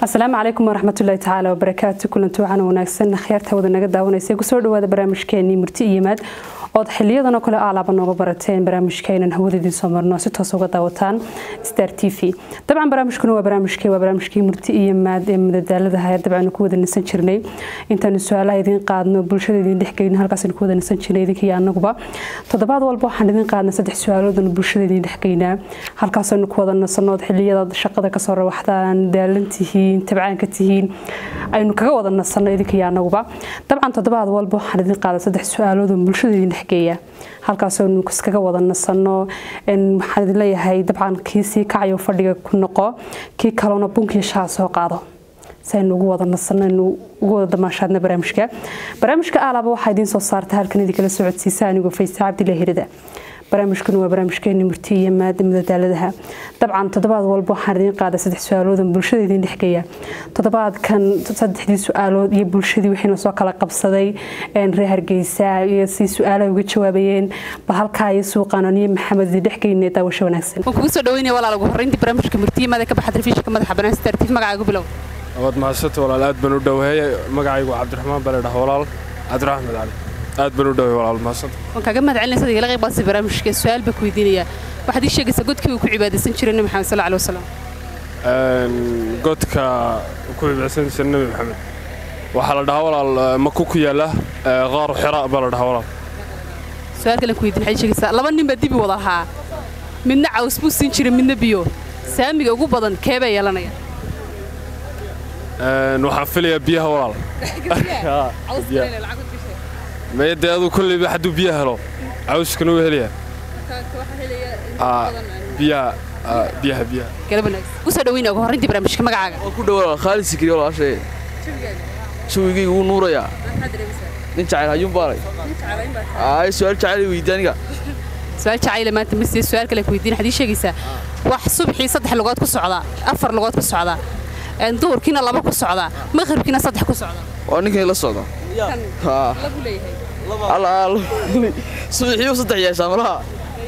asalaamu calaykum waraxmatullaahi tacaala wabarakaatu kulanti waxaana wanaagsan akhyaarta wada naga daawanaysa kusoo dhawaada barnaamijkeenii murti iyo yimaad ood xiliyadan oo kale aalaaba nooga barateen barnaamijkeenan hawada idiin soo marno si toos uga daawataan star t v dabcan barnaamijkuna waa barnaamijkee waa barnaamijkii murti iyo yimaad ee madadaaladaha ee dabcan ku wada nisan jirnay intaanu su-aalaha idiin qaadno bulshada idiin dhexgelin halkaasnu ku wada nisan jirnay idinka iyo anaguba toddobaad walba waxaan idiin qaadnay saddex su-aaloodanu bulshada idiin dhexgeynaa halkaasaynu ku wada nasanood xiliyadaad shaqada kasoo rawaxdaan daalan tihiin tabcaanka tihiin aynu kaga wada nasanno idinka iyo anaguba dabcan toddobaad walba waxaan idiin qaaday saddex su-aaloodoo bulshada idiin dhexgeeya halkaasaynu iskaga wada nasanno waxaan idin leeyahay dabcan kii sii kacayo fadhiga ku noqo kii kalena bunkiyo shaha soo qaado saynu ugu wada nasanno inu ugu wada damaashaadna barnaamijka barnaamijka aalaaba waxaa idiin soo saarta halkan idinkala socodsiisa anigoo faysa cabdillah hirida barnaamijkuna waa barnaamijkeeni murti iyo maada madadaaladaha dabcan toddobaad walba waxaan idiin qaaday saddex su-aaloodan bulshada idiin dhexgeeya toddobaadkan saddexdii su-aalood iyo bulshadii wixiina soo kala qabsaday reer hargeysa iyo si su-aalaha uga jawaabayeen bal halkaa iyo suuqaanan iyo maxamed idin dhexgeyne daawasho wanaagsan waan kugu soo dhaweynaya walaal ugu horreyntii barnaamijka murtiye maada ka baxa telefishinka madaxa bannaan star tv magacaagu bilow waad mahadsanta walaal aad baan u dhoweeyey magacaygu cabdiraxmaan baa ladhaha walaal cabdiraxmed cali aad baan u dhowey walaal mahadsanta waan kaaga mahad celinaysa igala qayb qaadasay barnaamijka su-aal baa ku weydiinayaa waxaad ii sheegaysaa godkii uu ku cibaadaysan jiray nabi maxamed sal alay wasalam godka ku hibicsanaysa nebi maxamed waxaa la dhahaa walaal maku ku yaalla qaaru xira baa la dhahaa walaal su-aal kalen ku weydiin waxaad ii sheegaysaa laba nin baa dibi wada lahaa midna caws buu siin jiray midna biyo saamiga ugu badan kee baa yeelanaya waxaan filayaa biyaha walaal maya dee aduu kolleyba hadduu biyaha helo cawskana wuu helayaa biyaha biyaha biyaha galab wanaagsan ugu soo dhaweynaya ugu horreyntii barnaamijka magacaaga waan ku dhawaa khaalid sikri walaashay shawigayga wuu nuurayaa nin jacayl hayuun baalay ay su-aal jacayl weydi aniga su-aal jacayle maanta masiye su-aal kale ku weydiin waxaad ii sheegaysaa wax subxii saddex lugood ku socdaa afar lugood ku socdaa duhurkiina laba ku socdaa maqribkiina saddex ku socdaa waa ninkay la socda subaxiiu saddex yeeshaa malaha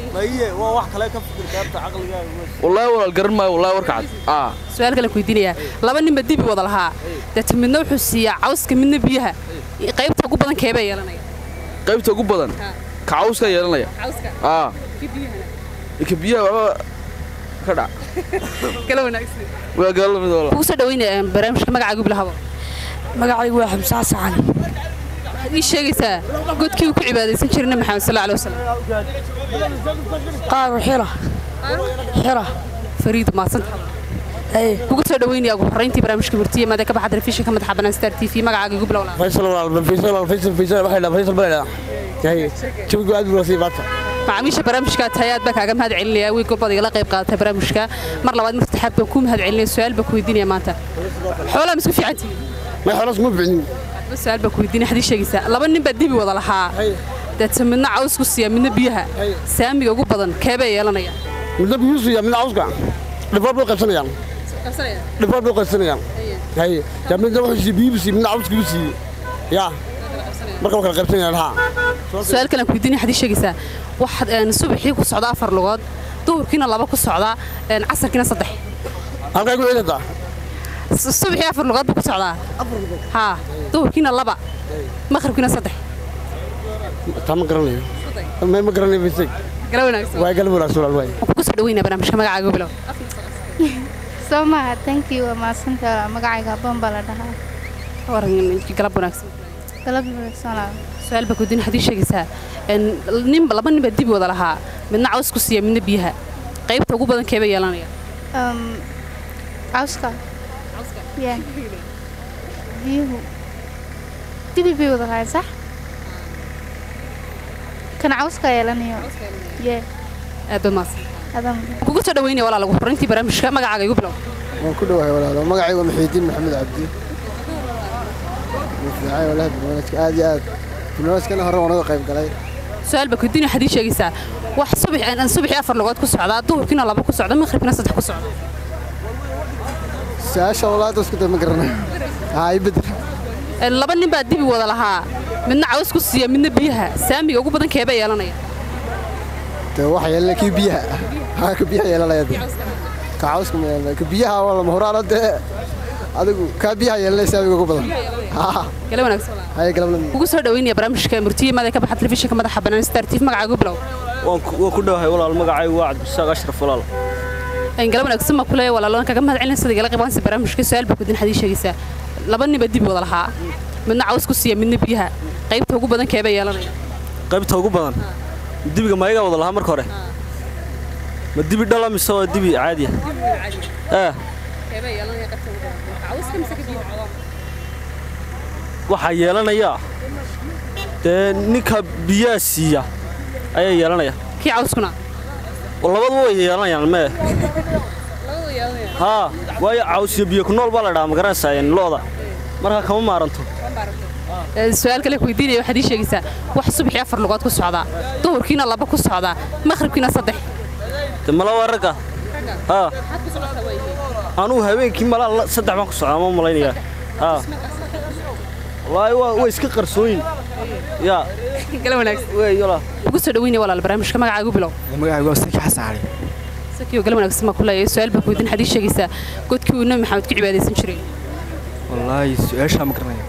wallaahi walaal garan maayo wallaahi warka cad su-aal kale ku weydiinayaa laba ninba dibi wada lahaa deeta midna wuxuu siiyaa cawska midna biyaha qaybta ugu badan keebaa yeelanaya qaybta ugu badan ka cawskaa yeelanaya ka biyaha waxba ka dhac gala wanaagsan waa gaalo mid walaal kugu soo dhaweynaya barnaamijka magacaagu bilahabo magacaygu waa xamse xasan cali waxaad ii sheegaysaa godkii uu ku cibaadaysan jiray nabi maxamed sal alay wasalam qaaru xira xira fariid maadsanta haye kugu soo dhaweynaya ugu horreyntii barnaamijka murtiye maada ka baxa telefishinka madaxa bannaan star t v magacaaga igu bilow lahaa faysal walaal faysal walaal faysal faysal waxay dhahaa faysal baa dhahaa haye jawigu aad buu sii baata macaamiisha barnaamijka tayaad baa kaaga mahad celinaya wiil golbaad igala qayb qaadatay barnaamijka mar labaad mar saddexaad baan kuu mahad celinaya su-aal baa ku weydiinaya maanta xoolaa ma isku fiican tihiin ma xoolaas kuma bixinin su-aal baa ku weydiinaya waxaad ii sheegaysaa laba nin baa dibi wada lahaa deeta midna caws ku siiya midna biyaha saamiga ugu badan keebay yeelanaya midna biyuu siiya midna cawska dhifood bay qaybsanayaan dhifood bay qaybsanayaan haye yaa midna wuxuu siiyey biyuu siiyey midna cawska buu siiyey yaa marka waa kala qaybsanayaan haa su-aal kale aan ku weydiinaya waxaad ii sheegaysaa waxaad subaxii ku socda afar lugood duhurkiina laba ku socdaa casarkiina saddex halkaa ku celintaa subaxii afar lugood buu ku socdaa haa duhurkiina laba maqribkiina saddex taa ma garanayo ma ma garanayo faysal gala wanaagsan waa galab wanaagsan walaal waay waan kugu soo dhaweynaya barnaamijka magacaaga bilow soo maaha tankii waa maasanta magacayga aboon baa la dhahaa waran galab wanaagsan galab wanaagsanaa su-aal baa kudin waxaad ii sheegaysaa nin laba nin baa dibi wada lahaa midna caws ku siiya midna biyaha qaybta ugu badan keeba yeelanaya cawska ya biyuhu dibi bay wada lahayn sax kan cawska yeelanayo ye aad baa maadsan adan kugu soo dhaweynaya walaal ugu horreyntii barnaamijka magacaaga igu bilow waan ku dhowahay walaalo magacayga waa maxiidiin maxamed cabdi fiican walahi barnaamijka aad iyo aad barnaamijkana hore waan uga qayb galay su-aal baa kudin waxaad ii sheegaysaa wax subax aan subaxii afar lugood ku socdaa duhurkiina laba ku socda maqribkiina saddex ku socda su-aasha walaada isku day ma garanayo haa i bedel laba nin baa dibi wada lahaa midna caws ku siiya midna biyaha saamiga ugu badan keeba yeelanaya dee waxa yeelana kii biyaha haa ka biyaha yeelanaya dee ka cawska ma yeelana ka biyaha waa lama horaana dee adigu kaa biyaha yeelanaysa adiga ugu badan haa kale wanaagsan walaal haye galabla kugu soo dhaweynaya barnaamijka murtiye maada ka baxa telefishinka madaxa bannaan star tv magacaaga bilow waan ku dhowahay walaal magacaygu waa cabdisaaq ashraf walaal Een, gala wanaagsan ma kule walaalo kaga mahad celin sida igala qaybqaansi barnaamijka su-aal baa kudin xadii sheegaysaa laba ninba dib wada lahaa midna caws ku siiya midna biyaha qaybta ugu badan keebay yeelanaya qaybta ugu badan dibiga mayagaa wada lahaa marka hore ma dibi dhala mise waa dibi caadiya ee waxaa yeelanaya dee ninka biyaha siiya ayaa yeelanaya kii cawskuna labaduba way yeelanayaan mee haa waayo caws iyo biyo ku nool baa la dhahaa magaranaysaa een, lo'da markaa kama maaranto Ee, su-aal kale ku weydiinaya waxaad ii sheegaysaa wax subaxii afar lugood ku socdaa duhurkiina laba ku socdaa maqribkiina saddex de mala waa ragga haa anugu habeenkii malaa la- saddex baan ku socdaa ma malaynayaa haa wallaahi waa way iska qarsooyin yaa gala wanaagsan wey yola ugu soo dhaweynaya walaal barnaamijka magacaagu bilow magacaygu waa saki xasan cali sakiyo gala wanaagsan baa ku leeyahay su-aal baa ku weydiin xadii sheegaysaa godkii uu nabi maxamed ku cibaadaysan jiray wallaahi su-aashaa ma garanaya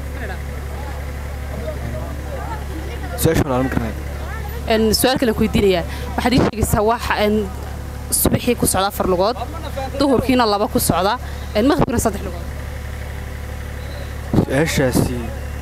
su-aasha walaal ma garanaya Een, su-aal kale ku weydiinayaa waxaad ii sheegaysaa wax een, subaxii ku socda afar lugood duhurkiina laba ku socda een, maqribkiina saddex lugood su-aashaasi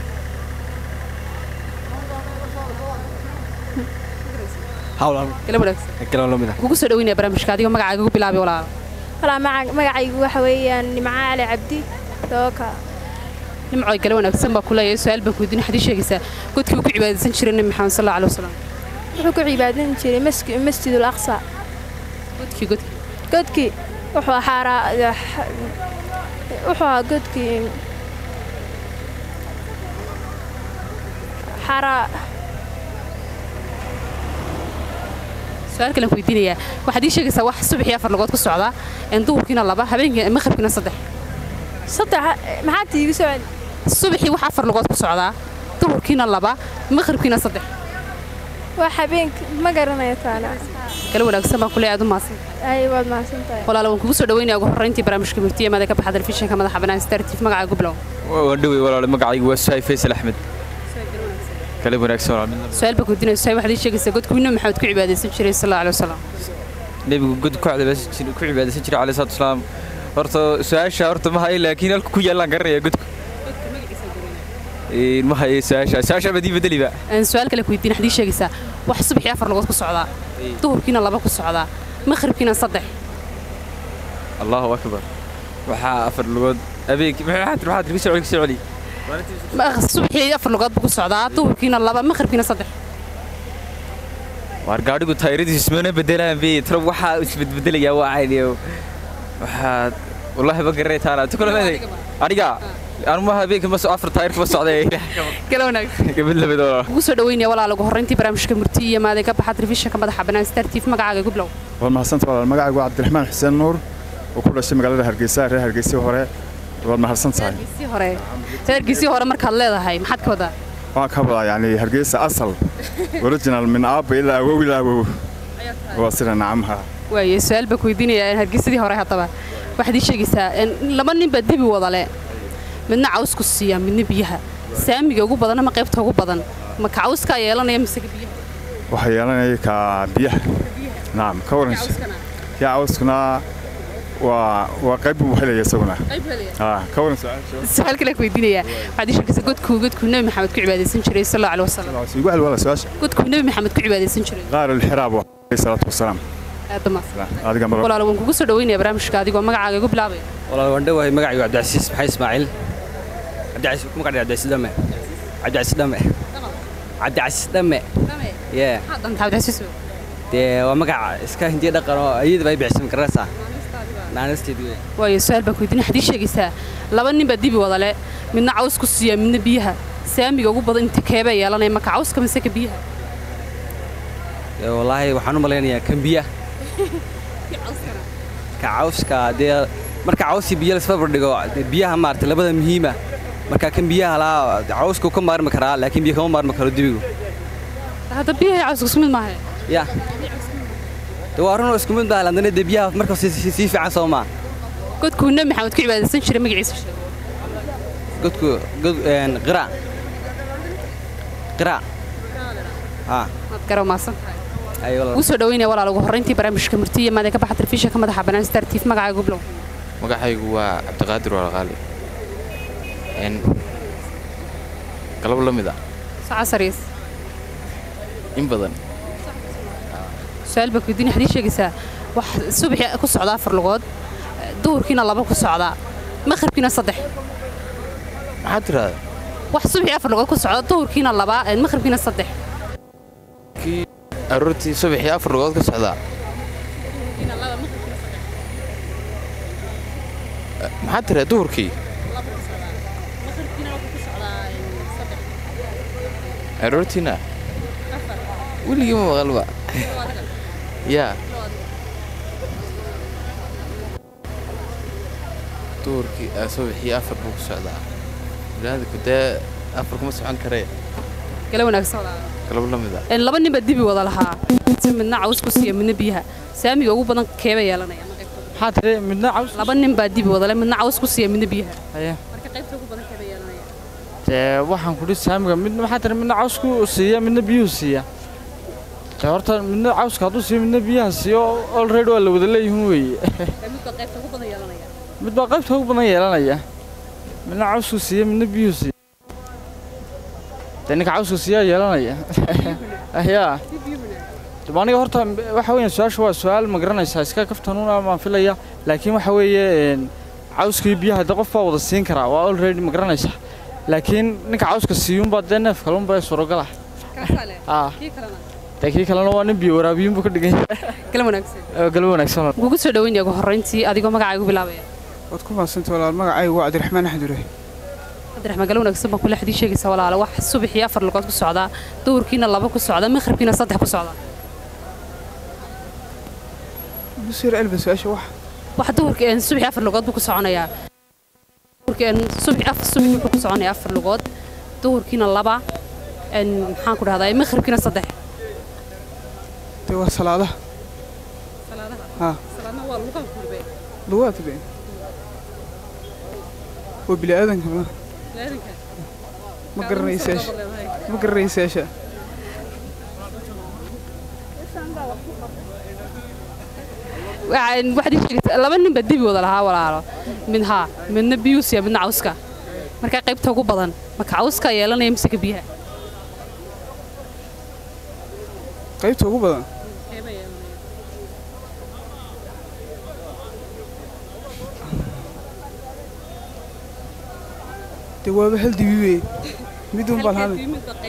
haa walaal gala wanaagsan galan la mid ah kugu soo dhaweynaya barnaamijka adigoo magacaaga ugu bilaabay walaal walaa maca- magacaygu waxa weeyaan nimco cali cabdi dooka nimcoy gala wanaagsan baa ku leeyahay su-aal baan ku weydiin waxaad ii sheegaysaa godkii uu ku cibaadaysan jiray nabi maxamed sal allahu alay wasalam wuxuu ku cibaadan jiray maski- masjidul aqsa godkii godkii godkii wuxuu ahaa wuxuu ahaa godkii xara su-aal kale ku weydiinayaa waxaad ii sheegaysaa wax subaxii afar lugood ku socda een, duhurkiina laba habeenkii maqribkiina saddex saddex maxaa tiigu soo celi subaxii wax afar lugood ku socdaa duhurkiina laba maqribkiina saddex waa habeenk ma garanayo taana gala wanaagsan baa ku leeyahay aad u mahadsan ay waad mahadsan tahay walaal waan kugu soo dhaweynaya ugu horreyntii barnaamijka murtiye maada ka baxa telefishinka madaxa bannaan star tv magacaaga bilow waan dhowey walaal magacaygu waa suhayb faysal axmed kale wanaagsan walaal midna su-aal baa ku weydiinaya suhayb waxaad ii sheegaysaa godkii nabi maxamed ku cibaadaysan jiray sal allahu alay wasalam nebigu god ku cibaadaysan jiray ku cibaadaysan jiray calayhi salaatu wasalaam horta su-aasha horta ma haye laakiin halka ku yaallaan garanaya godku Een, ma haye su-aasha su-aasha badii bedeliba Een, su-aal kale ku weydiin waxaad ii sheegaysaa wax subaxii afar lugood ku socdaa duhurkiina laba ku socdaa maqribkiina saddex allahu akbar waxaa afar lugood habeenkii maxaa maxaa tirka soo celi soo celi Ma- subaxii afar lugood buu ku socdaa duhurkiina laba maqribkiina saddex waar gaadhigu taayiradiisu ismana bedelaan be talo waxaa isbedbedelayaa waa cayniyo waxaad wallaahi ma garanay taana tu kale meeday aniga anu ma habeenka ma soo afar taayirka ma socday gala wanaagsan gabadh labad oo ugu soo dhaweynaya walaal ugu horreyntii barnaamijka murti iyo maada ka baxa telefishinka madaxa bannaan star tv magacaaga igu bilow waad mahadsanta walaal magacaygu waa cabdiraxmaan xuseen nuur oo ku dhashay magaalada hargeysa reer hargeysii hore waad mahadsan tahay Hargeysii hore hargeysii hore markaad leedahay maxaad ka wadaa waxaan ka wadaa yani hargeysa asal original min aabba ilaa awow ilaa awow waa sida nacamha waaye su-aal baa ku weydiinayaa hargeysadii hore haddaba waxaad ii sheegaysaa in laba nin baa debi wada le midna caws ku siiya midna biyaha saamiga ugu badan ama qaybta ugu badan ma ka cawskaa yeelanaya mise ka biyaha waxaa yeelanaya ka biyaha nacam ka waran yaa cawskuna waa waa qayb buu helaya isaguna haa ka waran su-aasha su-aal kale ku weydiinayaa waxaad ii sheegaysaa godkuu godkuu nebi maxamed ku cibaadaysan jiray sal allahu alay wasalam igu cel wala su-aasha godkuu nebi maxamed ku cibaadaysan jiray qaar alxiraab alayhi salaatu wasalaam aadda maas adiga mar walaal waan kugu soo dhaweynaya barnaamijka adigoo magacaaga igu bilaabaya walaal waan dhowahay magacaygu cabdicasiis maxay ismaaciil cabdicasiis ku magac cabdicasiis dhame cabdicasiis dhame cabdicasiis dhame yee maxaad dantaa cabdicasiis dee waa magac iska hindiya dhaqan oo ayadaba ay bixisay magarasa naanasteed wey waayo su-aal baa ku weydiin waxaad ii sheegaysaa laba nin baa dibi wada le midna caws ku siiya midna biyaha saamiga ugu badan inta keebaa yeelanaya maka cawska mise ka biyaha Dee wallaahi waxaan u malaynayaa kan biya ka cawska dee marka cawsi biyo la isbarbar dhigo dee biyaha maaragtay labada muhiima marka kan biyaha laa cawsku ka maarmi karaa laakiin biyo kama maarmi karo dibigu hadda biyaha iyo cawska isku mid maaha ya dee waa run oo isku mid baa haddana dee biyaha marka sii sii fiican soo maa godkuu nebi maxamed ku cibaadaysan jiray magaciisa sheeg godku god een qira qira ha maad garaw maasan tahay ay walaal ugu soo dhaweynaya walaal ugu horreyntii barnaamijka murti iyo maadee ka baxa telefishinka madaxa bannaan star tv magacaaga gublow magacaygu waa cabdiqaadir walaqaali n galab la mid ah sacasariis in badan su-aal baa kuydiin waxaad ii sheegaysaa wax subaxii ku socda afar lugood duhurkiina laba ku socda maqribkiina saddex maxaad tiraahda wax subaxii afar lugood ku socda duhurkiina laba maqribkiina saddex kii aroortii subaxii afar lugood ka socdaa maxaad tiraahda duhurkii aroortiina weligii ma maqalba yaa duhurkii ah, subaxii afar buu ku socdaa ilaahdiku dee afar kuma socon karee gala wanaagsan galab la mid ah Een, laba nin baa dibi wada lahaa si midna caws ku siiya midna biyaha saamiga ugu badan keeba yeelanaya maxaa tiri midna caws laba nin baa dibi wada leh midna caws ku siiya midna biyaha haya marka qaybta ugu badan keeba yeelanaya dee waxaan kudhi saamiga midna maxaa tiri midna cawsku siiya midna biyuhu siiya dee horta midna cawska hadduu siiyo midna biyaha siiyo already waa la wada leeyihin weeye midba qaybta ugu badan yeelanaya mid baa qaybta ugu badan yeelanaya midna cawsku siiya midna biyuhu siiya dee ninka cawsku siiyaa yeelanaya yaa dib aniga horta waxa weeyaan su-aasha waa su-aal ma garanaysaa iska kaftanuuna maan filaya laakiin waxa weeye een, cawska iyo biyaha dee qof baa wada siin karaa waa already ma garanaysaa laakiin ninka cawska siiyuunbaa dee neef kalunbaa suuragal ah Ah. dee kii kalena waa nin biyo waraabiyuunbuu ka dhigan yahay gala wanaagsan Ee, galbo wanaagsan kugu soo dhaweynaya ugu horreyntii adigoo magacaaga u bilaabaya waad ku mahadsantay walaal magacaygu waa cabdiraxmaan axdure cabdiraxmaan gala wanaagsan baan kula xadii sheegaysaa walaala wax subaxii afar lugood ku socdaa duhurkiina laba ku socda maqribkiina saddex ku socda busir elba su-aasha wax wax duhurkii een, subaxii afar lugood buu ku soconayaa duhurkii een, subaxii afar subaxii wuxuu ku soconayaa afar lugood duhurkiina laba een, maxaan ku dhahdaa maqribkiina saddex dee waa salaadaha ha lugaad be waa bini aadanka ma ma garanaysaasha ma garanaysaasha Waxaan- waxaad ii sheegaysaa laba nin baa dibi wada lahaa walaalo mid haa midna biyuusiya midna cawska markaa qaybta ugu badan marka cawska yeelanaya mise ka biyaha qaybta ugu badan dee waaba hal dibi weye midun baan hada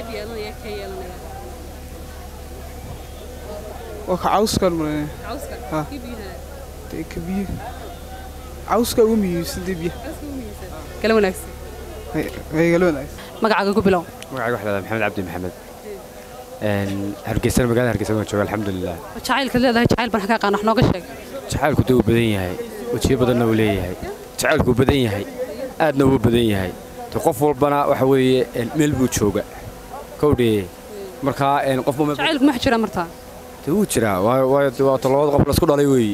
waa ka cawskaan malanaya ha dee ka biyo cawskaa ugu muhiimsan dee biyaha gala wanaagsan way gala wanaagsan magacaaga ku bilow magacayga waxaa lahdaa maxamed cabdi maxamed Een, hargeysana magaalada hargeysa waan jooga alxamdulilah jacaylka leedahay jacayl baan ka aqaan wax nooga sheeg jacaylku dee uu badan yahay wejiyo badanna uu leeyahay jacaylku uu badan yahay aadna uu badan yahay de qof walbana waxa weeye een, meel buu jooga kowdhee markaa een, qofba meel jacaylku ma jira martaa dee wuu jiraa waayo waayo dee waa tolobada qof laisku dhalay weeyi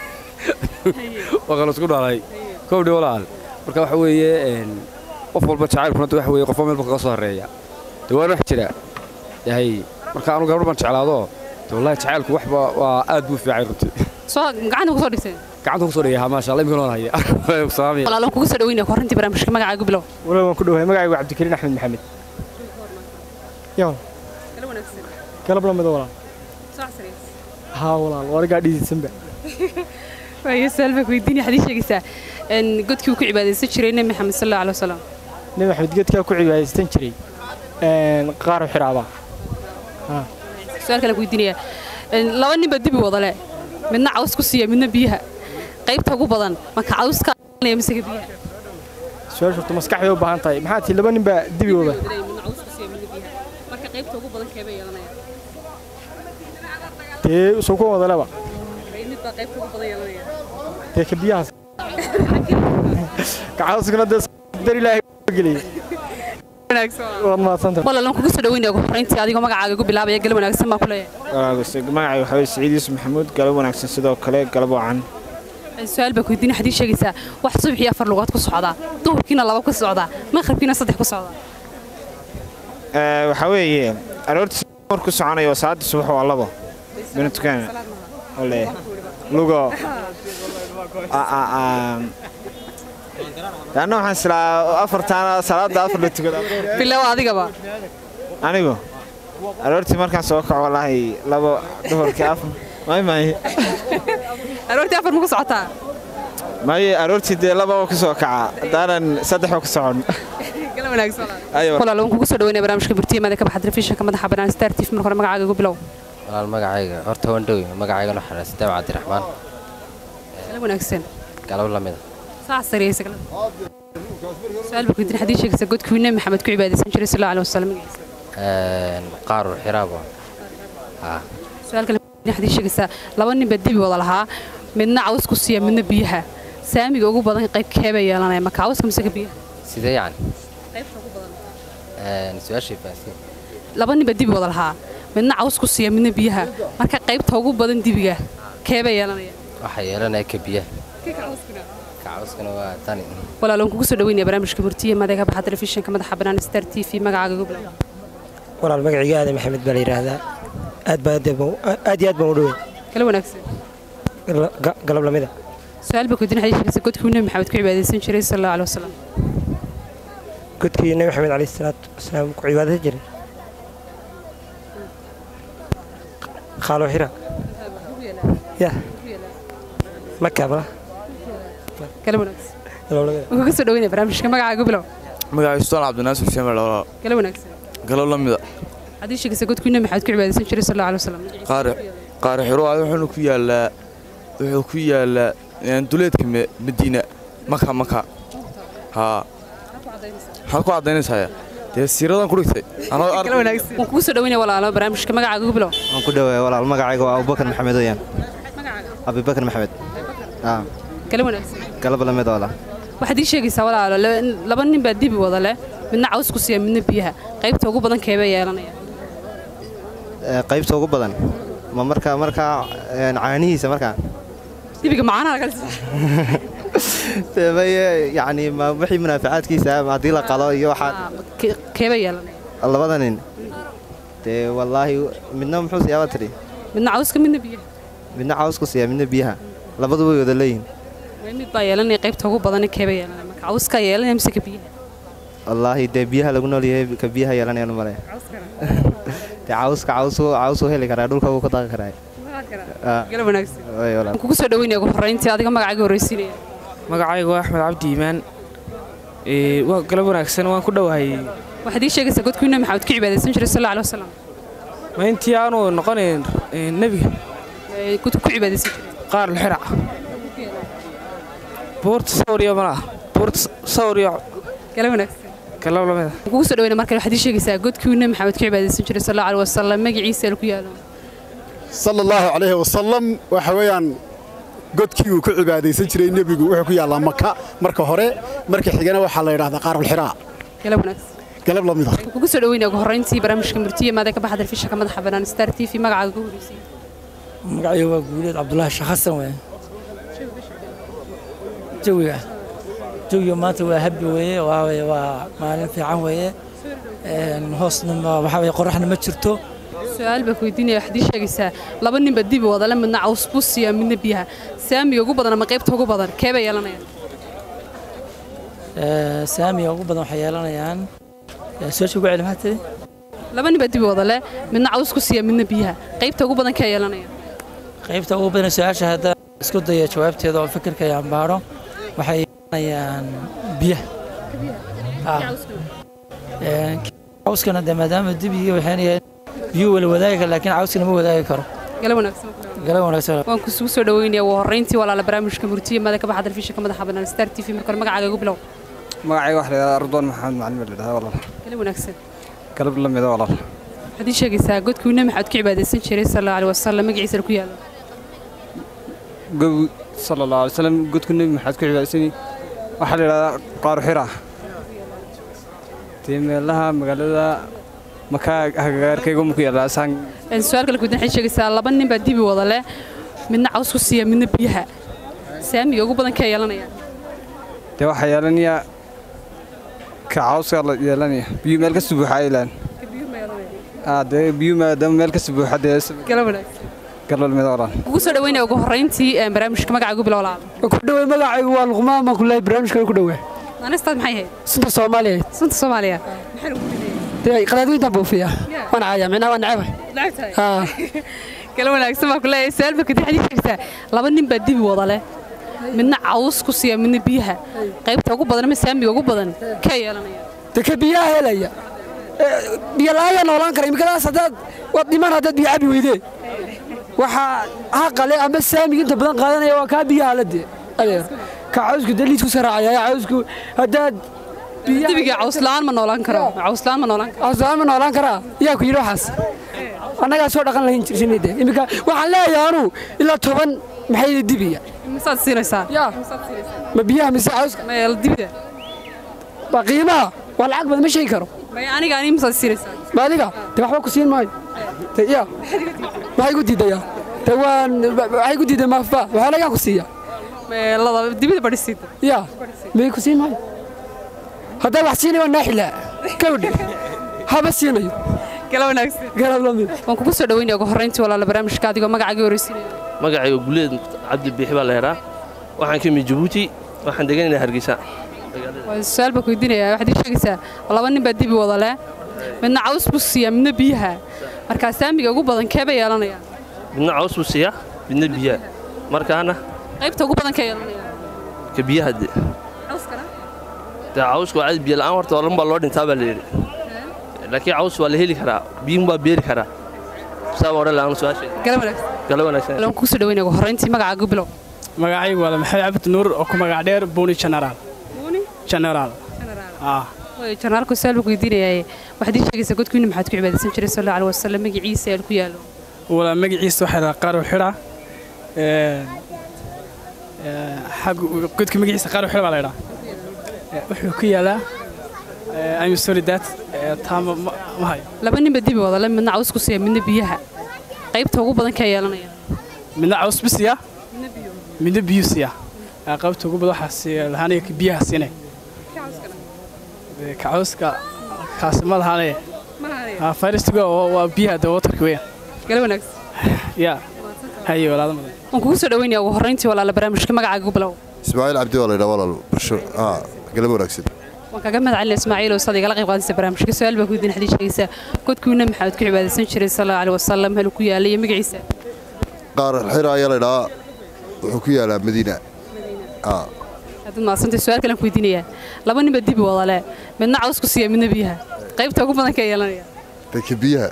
waa laisku dhalay kowdhee walaal marka waxa weeye een, qof walba jacaylkuna de waxa weeye qofba meel buu kaga soo horeeya dee waan wax jira yahay marka anu gabadh baan jeclaado de wallahi jacaylku waxba waa aad buu fiicay runtii soo gacanta ku soo dhigteen gacanta ku soo dhigayaa maasha allah imika loon haya salaamiya walaalan kugu soo dhaweynaya korintii barnaamijka magacaaga ku bilow walaal waan ku dhowahay magacaygu waa cabdikariin axmed maxamed yaa gala wanaagsan galab la mida walaal haa walaal warigaa dhiidsanba waayo su-aal baa ku weydiinaya waxaad ii sheegaysaa een, godkii uu ku cibaadaysan jiray nebi maxamed sal allahu alay wasalam nebi maxamed geedkaa ku cibaadaystan jiray een, qaar u xidhaabaa haa su-aal kale ku weydiinaya een, laba nin baa dibi wada leh midna caws ku siiya midna biyaha qaybta ugu badan marka cawska yeelanaya mise ka biyaha su-aasha horta maskaxday u baahan tahay maxaa tii laba nin baa dibi wada midna caws ku siiya midna biyaha marka qaybta ugu badan keeba yeelanaya dee soo kuwa wada leba mid baa qaybta ugu badan yeelanaya dee ka biyahaas kacawskuna dee dar ilaahay geliyay waad mahadsantahay walaalan kugu soo dhaweynaya ugu horreyntii adigoo magacaaga ku bilaabaya gal wanaagsan baa ku leeyahay magacay waxaa weye siciid yuusuf maxamuud galab wanaagsan sidoo kale galab wacan su-aal baa kuweydiin waxaad ii sheegaysaa wax subaxii afar lugood ku socdaa duhurkiina laba ku socdaa maqribkiina saddex ku socdaa waxaa weeye aroortii mar ku soconayo salaada subax waa labo bina tukaan ole lugo anna waxaan islaa afartaana salaada afar la tukada bilow adigaba anigu aroortii markaan soo kaco wallaahi labo duhurkii afar may may aroortii afar ma ku socotaa maye aroortii dee laba ku soo kaca haddaanan saddexba ku socon kala wanaagsan walaal waan kugu soo dhaweynaya barnaamijka burtiyamada ka baxa telefishinka madaxa bannaan star tv marka hore magacaaga igu bilow walaal magacayga horta waan dhowi magacaygana waxaa sidaam cabdiraxmaan kala wanaagsan galab lamida saas sareysa kala su-aal baa kuweydiin xadii sheegaysa godkii nabi maxamed ku cibaadaysan jiray sal allahu wasalam qaarul xiraabo haa su-aal kale xadii sheegaysaa laba nin baa dibi wada lahaa midna caws ku siiya midna biyaha saamiga ugu badan qayb keebay yeelanaya ma cawska mise ka biyaha sidee yacni su-aashii faahsiin laba nin baa dibi wada lahaa midna caws ku siiya midna biyaha marka qaybta ugu badan dibiga keebay yeelanaya waxaa yeelanaya ka biyaha kacawskana waa tani walaal waan kugu soo dhaweynaya barnaamijka murtiye mada ka baxa telefishinka madaxa bannaan star t v magacaaga igu bilow walaal magacayga aadan maxamed baa la yidhaahdaa aad baa aad iyo aad baan u dhowey kala wanaagsan galab lamida su-aal baa kuweydiin xadii sheegaysa godkii nabi maxamed ku cibaadaysan jiray sal allahu alih wasalam godkii nabi maxamed calayhi salaatu wasalaam ku cibaadaysan jiray qaalo xira ya maka bala kala wanaagsan waan kugu soo dhaweynaya barnaamijka magacaaga igu bilow magacay sultaan cabdinaasir xuseen baa dhawlaa kala wanaagsan galab la mida haddii sheegaysa godkii nabi maxamed ku cibaadaysan jiray sal allahu alih wasalam qaari xiro ah wuxuuna ku yaalaa wuxuu ku yaalaa duleedka madiina maka maka haa maxaad ku caddaynaysaa dee siiradan ku dhigtay waan kugu soo dhaweynaya walaalo barnaamijka magacaaga igu bilow waan ku dhawaay walaal magacayga waa abubakar maxamed weyaan abubakar maxamed kala wanaagsan galab lamid walaal waxaad ii sheegaysaa walaalo laba nin baa dibi wada leh midna caws ku siiya midna biyaha qaybta ugu badan keebay yeelanaya qaybta ugu badan ma marka markaa caanihiisa markaa dibiga macaanaha kale maye yacni ma wixii munaafacaadkiisa haddii la qalo iyo waxaa keebay yeelanaya labada nin dee wallaahi midna muxuu siyaaba tidhi midna cawska midna biyaha midna caws ku siiya midna biyaha labadu way wada leeyihin mid baa yeelanaya qaybta ugu badan keebay yeelanaya marka cawska yeelanaya mise ka biyaha wallaahi dee biyaha lagu nool yahay ka biyaha yeelanayaan male dee cawska cawsuu heli karaa dhulka wuu ku daqi karaa galab wanaagsan kugu soo dhaweynaya ugu horreyntii adiga magacaaga horreysiinaya magacaygu waa axmed cabdi iimaan waa galab wanaagsan waan ku dhowahay waxaad ii sheegaysaa godkii nabi maxamed ku cibaadaysan jiray sal allahu wasalam ma intii aanu noqonayn nebiga ku cibaadaysan jiray qaar lxirac buurta sawriya malaha buurta sawriya galab wanaagsan galab lamida kugu soo dhaweynaya markale waxaad ii sheegaysaa godkii nabi maxamed ku cibaadaysan jiray sal allahu alih wasalam magaciisa ku yaalo sala allahu calayhi wasalam waxa weeyaan godkii uu ku cibaadaysan jiray nebigu wuxuu ku yaallaa maka marka hore marka xigana waxaa la yidhahdaa qaarulxiraa galab wanaagsan galab la mid ah kugu soo dhaweynaya ugu horreyntii barnaamijka murtiye maada ka baxa telefishinka madaxa bannaan star t v magacaaga ku horreysay magacayga waa guuleed cabdulaahi sheekh xasan weeye jawiga jawiga maanta waa habbi weeye waa weye waa maalin fiican weeye hoosna waxaa weye qoraxna ma jirto su-aal baa kuweydiinaya waxaad ii sheegaysaa laba ninba dibi wadale midna caws buu siiya midna biyaha saamiga ugu badan ama qaybta ugu badan keebay yeelanayaan saamiga ugu badan waxay yeelanayaan su-aasha ugu celi maxaa tiri laba ninba dibi wadale midna caws ku siiya midna biyaha qaybta ugu badan kee yeelanayaan qaybta ugu badan su-aasha haddaan isku dayo jawaabteeda oo fikirka ayaan baaro waxay yeelanayaan biyaha cawskana de maadaama dibigii waxaynayaan biyuu wala wadaagi kara laakiin cawskana ma wadaagi karo galab wanaagsan galab wanaagsan waan kusugu soo dhaweynaya waa horreyntii walaala barnaamijka murtiye mada ka baxa telefishinka madaxa bannaan star t v marka hore magacaaga igu bilow magacayga waxa la yidhahdaa ardwan maxamed macalin baa la yidhahdaa walaal galab wanaagsan galab la mida walaal waxaad ii sheegaysaa godkii nabi maxamed ku cibaadaysan jiray sal allahu alih wasalam magaciisa ku yaalo gow sala allahu alay wasalam godku nebi maxamed ku cibaadaysani waxaa la yidhahdaa qaaru xira dee meelaha magaalada makaa hagaarkaygu ku yaallaa saan su-aal kale kudin waxay sheegaysaa laba nin baa dibi wada leh midna caws ku siiya midna biyaha saamiga ugu badan kee yeelanaya dee waxaa yeelanaya ka cawskaa la yeelanaya biyo meel ka subuuxa ilaan aa dee biyo maadaama meel ka subuuxa dee galbal mid oran ugu soo dhaweynaya ugu horreyntii ee barnaamijka magacaagu bilowlaaba ku dhawey magacaygu waa luqmaan baan kulahay barnaamijkan ku dhawaa naanistaad maxay ahayd sunta soomaaliya sunta soomaaliya maxaa lagu dee qadaadweyntaan buufiya waan caaya micnaa waan necebay kala wanaagsan baa ku leeyahay su-aal baa kadib xadiis sheegtaa laba nin baa dibi wada leh midna caws ku siiya midna biyaha qaybta ugu badan ama saamiga ugu badan kee yeelanaya dee ka biyaha helaya biyo la'aayaa noolaan kara imikadaas haddaad waad dhiman haddaad biyo cabi weydee waxaa haqale ama saamiga inta badan qaadanaya waa kaa biyaha la dee adeer ka cawsku dee liidku saraacaya cawsku haddaad dibiga caws la'aan ma noolaan karo caws la'aan ma noolaan karo caws la'aan ma noolaan karaa yaa ku yidhi waxaas annagaa soo dhaqan lahayn jirsanayde iminka waxaan leeyahay anuu ilaa toban maxay dibiya misaad siinaysaa yaa ma biyaha mise cawska ma dibida ba qiimaha waa lacag badan ma sheegi karo maya aniga ani misaad siinaysaa ma adiga de waxba ku siin maayo de ya maxay ku diidaya de waan waxay ku diiday maafa waxaa lagaa ku siiya lada dibida badhisiida ya may ku siin maayo haddaa wax siinaya waa naaxilaa gabadhe haba siinayo kala wanaagsan galab lamid waan kugu soo dhaweynaya ugu horreyntii walaala barnaamijka adigoo magacaaga horeysiinaya magacayga guleed cabdi biixi baa la yidhaa waxaan ka imid jabuuti waxaan deganaynaa hargeysa waa su-aal baa ku weydiinaya waxaad ii sheegaysaa laba nin baa dibi wada leh midna caws buu siiyaa midna biyaha markaa saamiga ugu badan kee bay yeelanayaan midna caws buu siiyaa midna biyaha markaana qaybta ugu badan kee yeelanaya ka biyaha de cawskana dee cawsku waa cadi biyo la'aan horta oran baa loo dhintaa baa la yidhi laakiin caws waa la heli karaa biyuhun baa beeri karaa saa baa odhan lahaa su-aasheeda gala wanaagsan gala wanaagsan waan kugu soo dhaweynaya ugu horreyntii magacaaga bilow magacaygu waa maxamed cabdi nuur oo ku magac dheer buuni generaal generaal janaalku su-aal baa ku weydiinaya waxaad ii sheegaysaa godkiina maxaad ku cibaadaysan jiray sal allahu alih wasalam magaciisa eel ku yaalo walaa magaciisa waxaa dhahaa qaar xidha godka magaciisa qaar xidha baa la ydhaa wuxuu ku yaalaa I'm sorry that taama ma hayo laba ninba dibi wada le midna caws ku siiya midna biyaha qaybta ugu badan kee yeelanaya midna caws bisiya midna biyu siya qaybta ugu badan waxaa siiya lahaanaya biyaha siinay ka cawska kaasi ma lahaanaya fayrastiga waa biyaha de watarka weeyaan gala wanaagsan ya haye walaada madan waan kugu soo dhaweynaya ugu horreyntii walaala barnaamijka magacaaga bilow ismaaciil cabdi waa la yidhaa walaal bulsho haa galab wanaagsan waan kaga mahad celinaya ismaaciil oo saad igala qayb qaadaysa barnaamijka su-aal baa ku weydiin xadii sheegaysaa godkiina maxaad ku cibaadaysan jiray sal allahu alih wasalam haluu ku yaalay iyo magaciisa qaar xira ayaa la yidhaa wuxuu ku yaalaa madiina haa haddaad maasantay su-aal kalen ku weydiinayaa laba ninba dibi wada leh midna caws ku siiya midna biyaha qaybta ugu badan kee yeelanaya dadka biyaha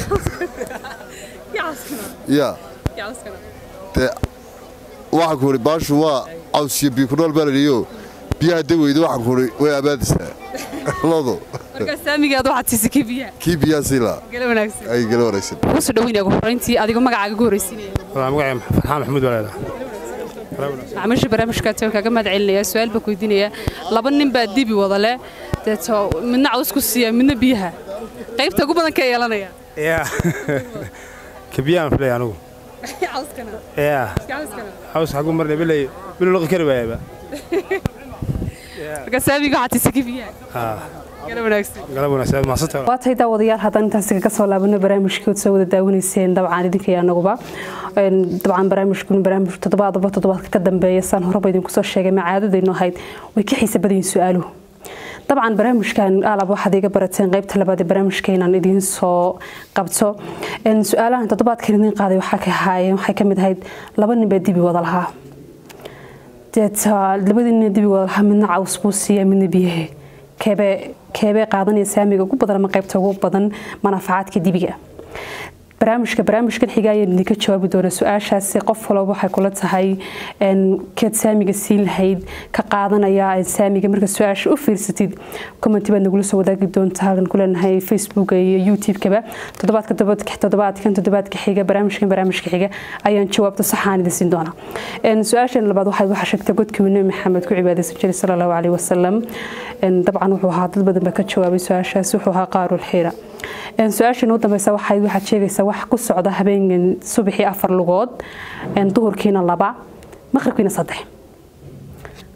ya dee waxaan ku idhi baashu waa caws iyo biyo ku nool baa la yidhiyo biyaha daweyda waxaan ku idhi way ammaadaysaa lodu markaa saamigaad waxaad siisay kii biyaha kii biyaha siilaa gala wanaagsan ay gala wanaagsan ugu soo dhaweynaya ugu horreyntii adigoo magacaaga ugu horreysiinaya waa magacay farxaan maxamuud walaala macaamiisha barnaamijka taan kaaga mahad celinaya su-aal baa ku weydiinaya laba nin baa dibi wada leh deeto midna caws ku siiya midna biyaha qaybta ugu badan kee yeelanaya ya kabiyaan filay anigu cawskana ya caws xagu marnay bilay bilu laqi kari waayaba markaa saamiga waxaad siisay kii biyaha gala wanaagsan galab wanaagsan maasanta waa tahay daawadayaal haddaan intaasi kaga soo laabano barnaamijkii ood soo wada daawanayseen dabcan idinka iyo anaguba dabcan barnaamijkun barnaamij toddobaadba toddobaadka ka dambeeya saan horeba idinku soo sheegay macaadadaynu ahayd way ka xiisa badan yihiin su-aaluhu dabcan barnaamijkan aalab waxaad iga barateen qaybta labaad ee barnaamijka inaan idiin soo qabto su-aalahan toddobaadkan idiin qaaday waxaa ka ahaayeen waxay ka mid ahayd laba nin baa dibi wada lahaa deeta labadii nin dibi wada lahaa midna caws buu siiya midna biyahe keebee keebee qaadanaya saamiga ugu badan ama qaybta ugu badan manaafacaadka dibiga barnaamijka barnaamijkan xiga ayaan idinka jawaabi doona su-aashaasi qof walba waxay kula tahay keed saamiga siin lahayd ka qaadanaya saamiga marka su-aasha u fiirsatid commenti baad nagula soo wadaagi doontaa aan ku leenahay facebook iyo youtube-kaba toddobaadka toddobaadkan toddobaadka xiga barnaamijkan barnaamijka xiga ayaan jawaabta saxaan idin siin doonaa su-aashan labaad waxay waxaa sheegtay godkii nabi maxamed ku cibaadaysan jiray sala allahu caleyhi wasalam dabcan wuxuu ahaa dad badan baa ka jawaabay su-aashaas wuxuu ahaa qaarul xiira su-aashan ugu dambeysa waxay waxaad sheegaysaa wax ku socda habeenkan subaxii afar lugood duhurkiina laba maqribkiina saddex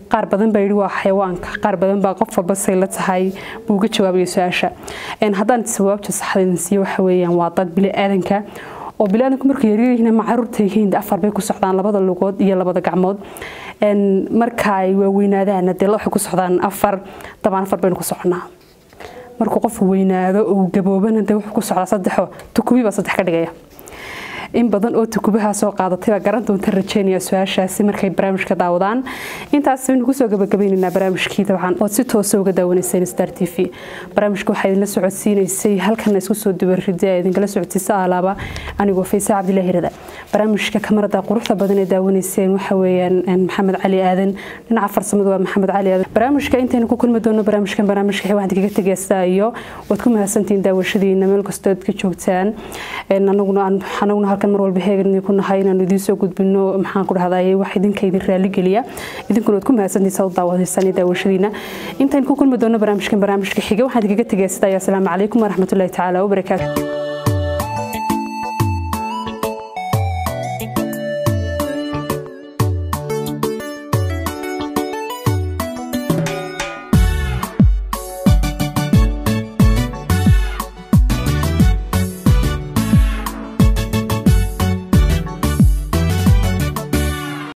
qaar badan baa yidhi waa xayawaanka qaar badan baa qof walba say la tahay buu uga jawaabaya su-aasha haddaan jawaabta saxdaydan siiyo waxa weeyaan waa dad bili aadanka oo bili-aadanku markay yaryaryihiin ama caruurta yihiin afar bay ku socdaan labada lugood iyo labada gacmood marka ay waaweynaadaana dee waxay ku socdaan afar dabaan afar baynu ku soconaa markuu qofku weynaado uu gaboobana dee wuxuu ku socdaa saddexo tukubi baa saddex ka dhigaya in badan oo tukubaha soo qaadatay baa garan doonta rajeynaya su-aashaasi markay barnaamijka daawadaan intaas baynu kusoo gabagabaynaynaa barnaamijkii dabcan ood si toosa uga daawanayseen star t v barnaamijka waxaa idinla socodsiinaysay halkana isku soo dubarida idinkala socodsiisa alaaba anigoo faysa cabdilaahi rada barnaamijka kamarada quruxda badan ee daawanayseen waxa weeyaan maxamed cali aadan dhinaca farsamada waa maxamed cali aadan barnaamijka intaynu ku kulmi doono barnaamijkan barnaamijka xi waxaan kaga tegaysaa iyo waad ku mahadsantihiin daawashadiina meel kastoo aad ka joogtaan anaguna anaguna halkan mar walba heegan ku nahay inaanu idiin soo gudbino maxaan ku dhahday wax idinka idin raaligeliya idinkuna waad ku mahadsantihiin saa u daawadaysan daawashadiina intaynu ku kulmi doono barnaamijkan barnaamijka xiga waxaan kaga tegaysaa asalaamu calaykum waraxmatullaahi tacaala wabarakaatu